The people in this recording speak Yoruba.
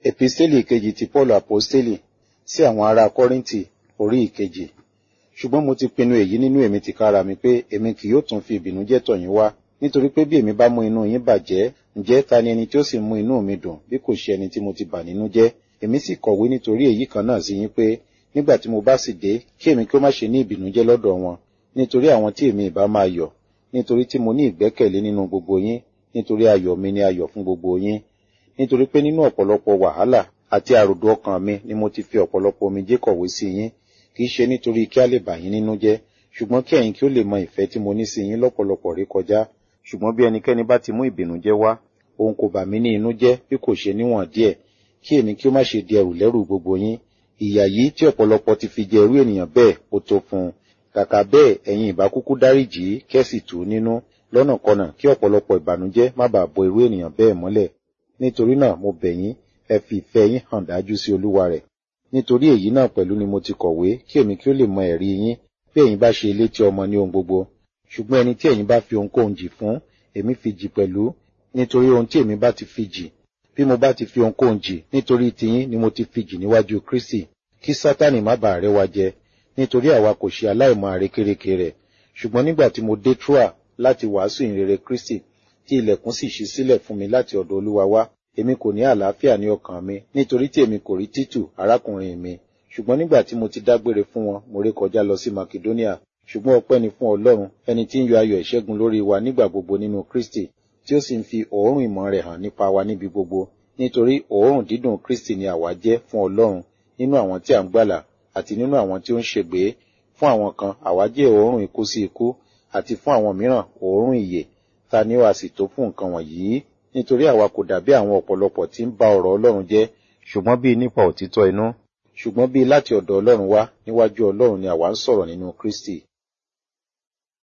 Episteli ìkejì ti Paul Aposteli sí àwọn ará Kọ́ríńtì orí ìkejì. Ṣùgbọ́n mo ti pinnu èyí nínú èmi tìkára mi pé èmi kì yóò tún fi ìbìnújẹ́ tọ̀ yín wá. Nítorí pé bí èmi bá mú inú yín bàjẹ́, ǹjẹ́ ta ni ẹni tí ó sì mú inú mi dùn bí kò ṣe ẹni tí mo ti bà nínú jẹ́? Èmi sì kọ̀wé nítorí èyí kan náà sí yín pé nígbà tí mo bá sì dé, kí èmi kí ó má ṣe ní ìbìnújẹ́ lọ́dọ̀ wọn, nítorí àwọn tí èmi ìbá máa yọ̀, nítorí tí mo ní ìgbẹ́kẹ̀lé nínú gbogbo yín, nítorí ayọ̀ mi ni ayọ̀ fún gbogbo yín. Nítorí pé nínú ọ̀pọ̀lọpọ̀ wàhálà àti àròdò ọkàn mi ni mo ti fi ọ̀pọ̀lọpọ̀ omijé kọ̀wé sí yín, kì í ṣe nítorí kí a lè bà yín nínú jẹ́, ṣùgbọ́n kí ẹ̀yin kí ó lè mọ ìfẹ́ tí mo ní sí yín lọ́pọ̀lọpọ̀ rí kọjá. Ṣùgbọ́n bí ẹnikẹ́ni bá ti mú ìbìnújẹ́ wá, òun kò bà mí ní inú jẹ́ bí kò ṣe níwọ̀n díẹ̀, kí èmi kí ó má ṣe di ẹrù lẹ́rù gbogbo yín. Ìyà yìí tí ọ̀pọ̀lọpọ̀ ti fi jẹ irú ènìyàn bẹ́ẹ̀ ó tó fún un. Kàkà bẹ́ẹ̀ ẹ̀yin ìbá kúkú dáríjì í kẹ́sì tù ú nínú lọ́nàkọnà kí ọ̀pọ̀lọpọ̀ ìbànújẹ́ má bàa bo irú ènìyàn bẹ́ẹ̀ mọ́lẹ̀. Nítorí náà mo bẹ̀ yín, ẹ fi ìfẹ́ yín hàn dájú sí Olúwa rẹ̀. Nítorí èyí náà pẹ̀lú ni mo ti kọ̀wé kí èmi kí ó lè mọ ẹ̀rí yín bí ẹ̀yin bá ṣe létí ọmọ ní ohun gbogbo. Ṣùgbọ́n ẹni tí ẹ̀yin bá fi ohunkóhun jì fún, èmi fi jì pẹ̀lú, nítorí ohun tí èmi bá ti fi jì. Bí mo bá ti fi ohunkóhun jì, nítorí tiyín ni mo ti fi jì níwájú Kristi, kí Sátánì má bàa rẹ́ wa jẹ, nítorí àwa kò ṣe aláìmọ̀ àrékérekè rẹ̀. Ṣùgbọ́n nígbà tí mo dé Troa láti wàásù ìrere Kristi, tí ilẹ̀kùn sì ṣí sílẹ̀ fún mi láti ọ̀dọ̀ Olúwa wá, èmi kò ní àlàáfíà ní ọkàn mi, nítorí tí èmi kò rí Títù, arákùnrin mi. Ṣùgbọ́n nígbà tí mo ti dágbére fún wọn, mo ré kọjá lọ sí Makedonia. Ṣùgbọ́n ọpẹ́ ni fún Ọlọ́run, ẹni tí ń yọ ayọ̀ ìṣẹ́gun lórí wa nígbà gbogbo nínú Kristi, tí ó sì ń fi òórùn ìmọ̀ rẹ̀ hàn nípa wa níbi gbogbo. Nítorí òórùn dídùn Kristi ni àwa jẹ́ fún Ọlọ́run nínú àwọn tí à ń gbàlà àti nínú àwọn tí ó ń ṣègbé. Fún àwọn kan, àwa jẹ́ òórùn ikú sí ikú, àti fún àwọn mìíràn òórùn ìyè. Ta ni ó a sì tó fún nǹkan wọ̀nyí? Nítorí àwa kò dàbí àwọn ọ̀pọ̀lọpọ̀ tí ń ba ọ̀rọ̀ Ọlọ́run jẹ́, ṣùgbọ́n bí nípa òtítọ́ inú. Ṣùgbọ́n bí láti ọ̀dọ̀ Ọlọ́run wá, níwájú Ọlọ́run ni àwa ń sọ̀rọ̀ nínú Kristi.